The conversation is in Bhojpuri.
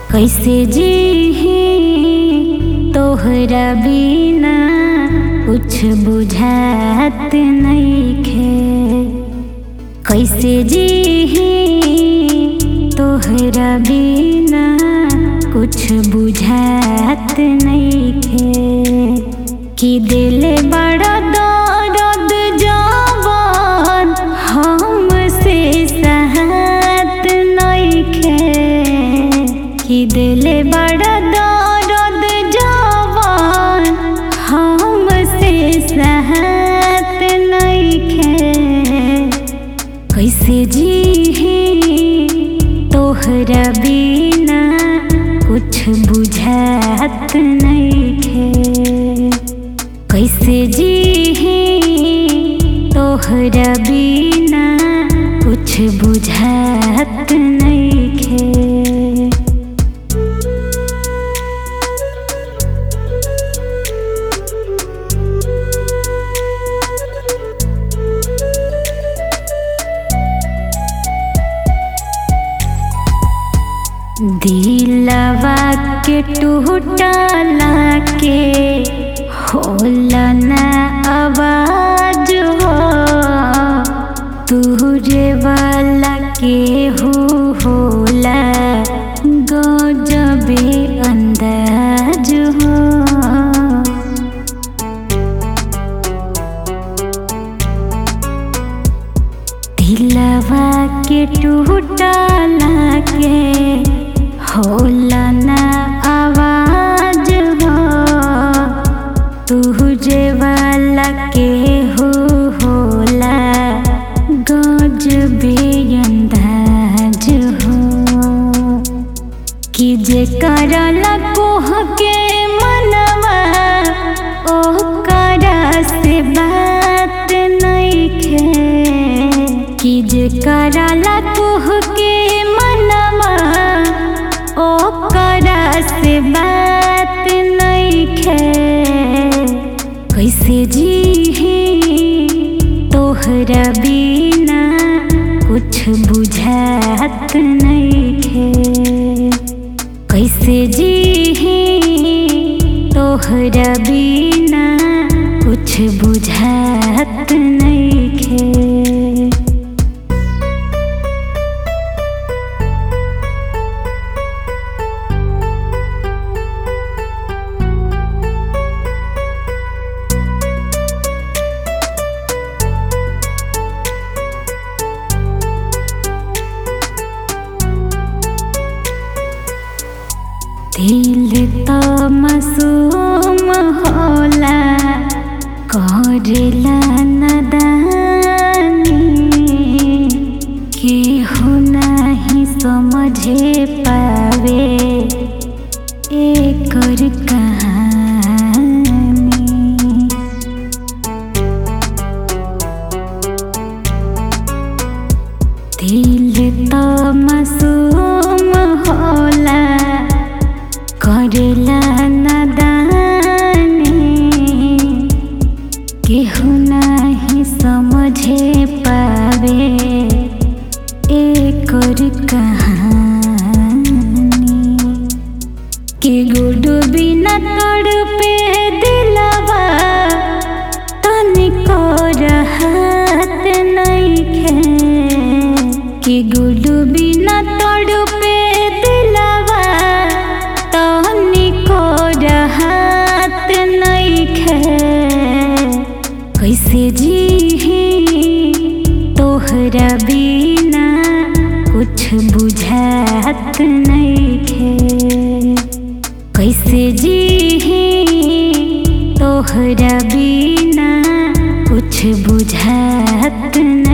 कैसे जीही तोहरा बिना कुछ बुझात नइखे कैसे जीही तोहरा बिना कुछ बुझात नइखे कि दिल बड़ा दर्द जवान हमसे सहत नइखे कि दिल बड़ा दर्द जवान हमसे सहत नइखे कैसे जीही तोहरा बिना कुछ बुझात नइखे कैसे जीही तोहरा बिना कुछ बुझात नइखे दिलवा के टूटला के होला न आवाज हो तुहरे वाला के हो होला गजबे अंदाज हो दिलवा के टूटला के होला न आवाज हो तुझे वाला के हो होला गजबे अंदाज हो कि जे करला कोह के मनवा ओ करा से बात नइखे कि जे करला कोह के मनवा ओ करा से बात नइखे कैसे जीही तोहरा बिना कुछ बुझात नइखे कैसे जीही तोहरा बिना कुछ बुझात नइखे दिल तो मासूम होला करेला नदानी केहू नहीं समझे पावे एकर कहानी दिल तो मासूम होला करेला नदानी केहू नहीं समझे पावे एकर कहानी के गुडू बिना तड़पे दिलवा तनिको रहत नइखे कि गुडू बिना तड़पे दिलवा तनिको रहत नइखे कैसे जीही तोहरा बिना कुछ बुझात नइखे कैसे जीही तोहरा बिना कुछ बुझात